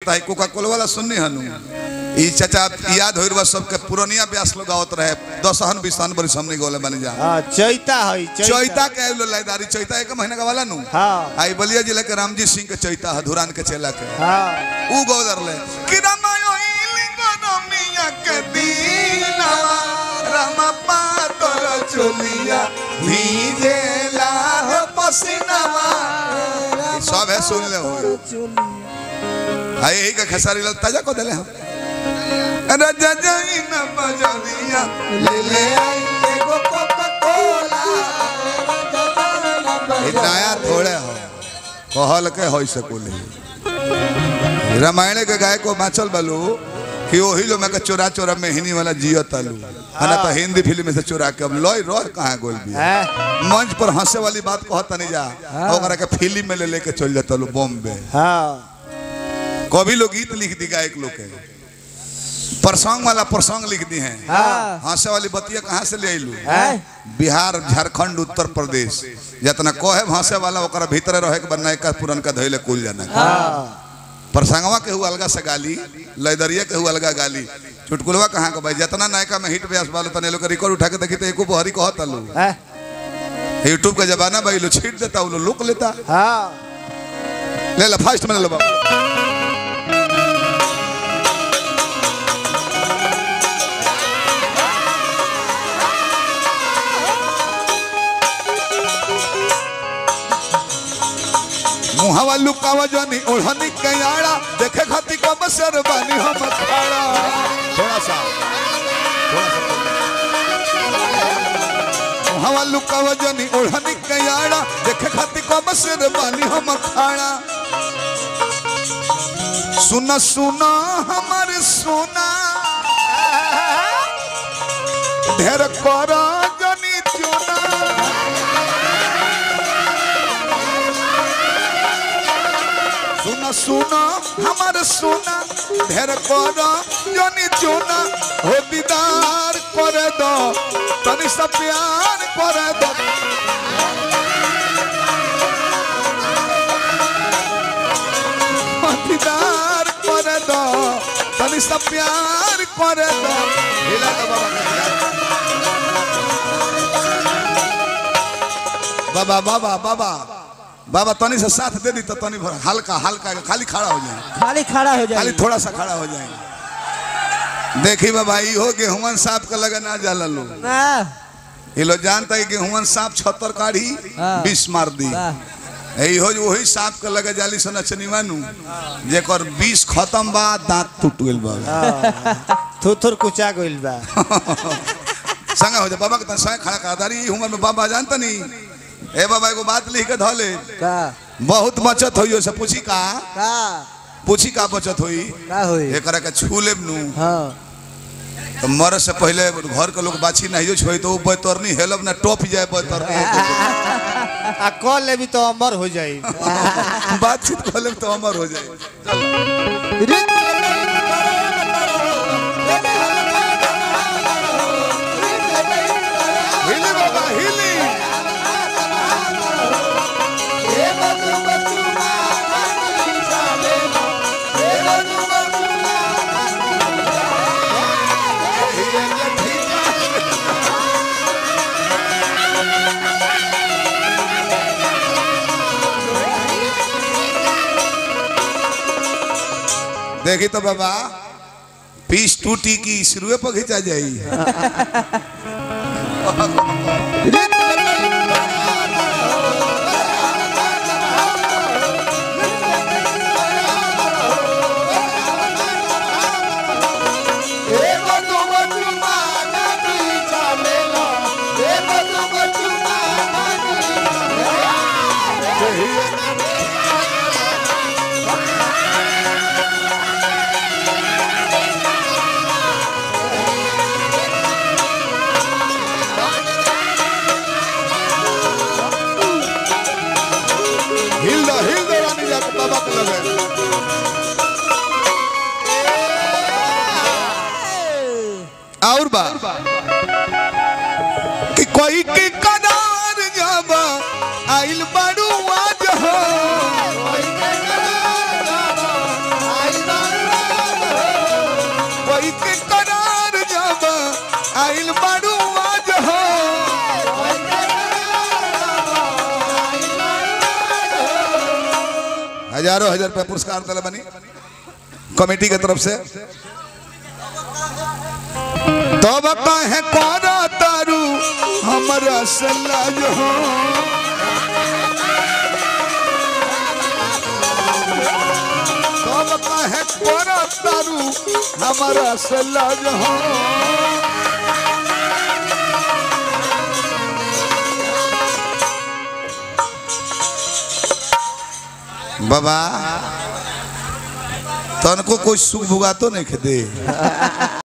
लगता है कोका कोला वाला सुननी हनु ई चाचा याद होइर बा सबके पुरनिया ब्यास लोग आवत रहे दसहन बिसान बरी हमने गोले बन जा हाँ चैता है चैता के आइलो लाइदारी चैता एक महीना का वाला नु हाँ आई बलिया जिला के रामजी सिंह के चैता है धुरान के चेला के हाँ उ गोदर ले कि रामायो इलिंगो रमिया के दीना रामा पातल चोलिया भीजेला हो पसीनावा ई सब है सुन ले हो आई यही का खसारी लाल ताजा को देले हम राजा जाई न बजरिया ले ले आई एगो कोका कोला ई नया थोड़े हो कहल के होई सकुले रामायण के गाय को बाँचल बालू कि वही लोग मैं चोरा चोरा में हिनी वाला जियो तालू है ना तो हिंदी फिल्म में से चोरा के अब लॉय रह कहाँ गोल भी हाँ मंच पर हंसे वाली बात कहता नहीं जा ओकरा के फिल्म में ले लेके चल जाता लो बॉम्बे हाँ कभी लोग गीत लिख दी गायक लोग के प्रसंग वाला प्रसंग लिख दी हैं हाँ हंसे वाली बतिया कहाँ से ले आइलू हाँ बिहार झारखंड उत्तर प्रदेश जितना कहे हंसे वाला ओकरा भीतर रहे के बनना का पुरनका धैले कुल जाना हाँ प्रसंगवा के हुआ अलगा से गाली लैदरिया के हुआ अलगा गाली चुटकुलवा कहाँ के भाई जितना नायका में हिट व्यास वाले तने लोग रिकॉर्ड उठा के देखी तो एको बहरी कहता लो हाँ यूट्यूब का जमाना भाई लो छीट देता वो लुक लेता हाँ ले ला फास्ट में ले लो बाबू मुहावा लुकावा जानी ओढ़नी कयाड़ा देखे खाती कब सर बानी हम खाड़ा थोड़ा सा थोड़ा सा मुहावा लुकावा जानी ओढ़नी कयाड़ा देखे खाती कब सर बानी हम खाड़ा सुना सुना हमारे सोना ढेर करा जानी चुना सुना सुना हमार सोना ढेर कर जनी चुना हो दीदार करे दो तनी सा प्यार करे दो हो दीदार करे दो तनी सा प्यार करे दो हिला दो बाबा के हिला। बाबा बाबा बाबा बाबा तनी से साथ दे दी तो तनी भर हल्का हल्का खाली खड़ा हो जाए खाली खड़ा हो खाली जाए थोड़ा सा खड़ा हो जाए देखी बाबा ई हो गेहूं सांप का लगा ना जाला लो वाह ये लोग जानता है गेहूं सांप छतर काढ़ी हाँ। विष मार दी वाह यही हो वही सांप के लगे जाली सना चनिवानू जेकर विष खत्म बा दांत टूट गेल बा थुथुर कुचा गइल बा संगा हो जा बाबा के तन संग खड़ा कर दारी ई उम्र में बाबा जानता नहीं ए बाबा एगो बात लिख के धले का बहुत बचत होई से पूछी का का पूछी का बचत होई का होई एकरा के छू लेब नू हाँ तो मरे से पहले घर के लोग बाछी नहीं छोई तो वो बैतरनी हेलब ना टॉप जाए बैतरनी आ कॉल लेबी तो अमर हो जाई बातचीत कर लेब तो अमर हो जाए हिली बाबा हिली देखी तो बाबा पीस टूटी की शुरुए पर खिंचा जाई हजारों हजार रुपया पुरस्कार दिला बनी कमेटी के तरफ से तब काहे करा तारू हमरा से लाज हो तब काहे करा तारू हमरा से लाज हो बाबा तनको कोई सुख भुगा तो नहीं खेदे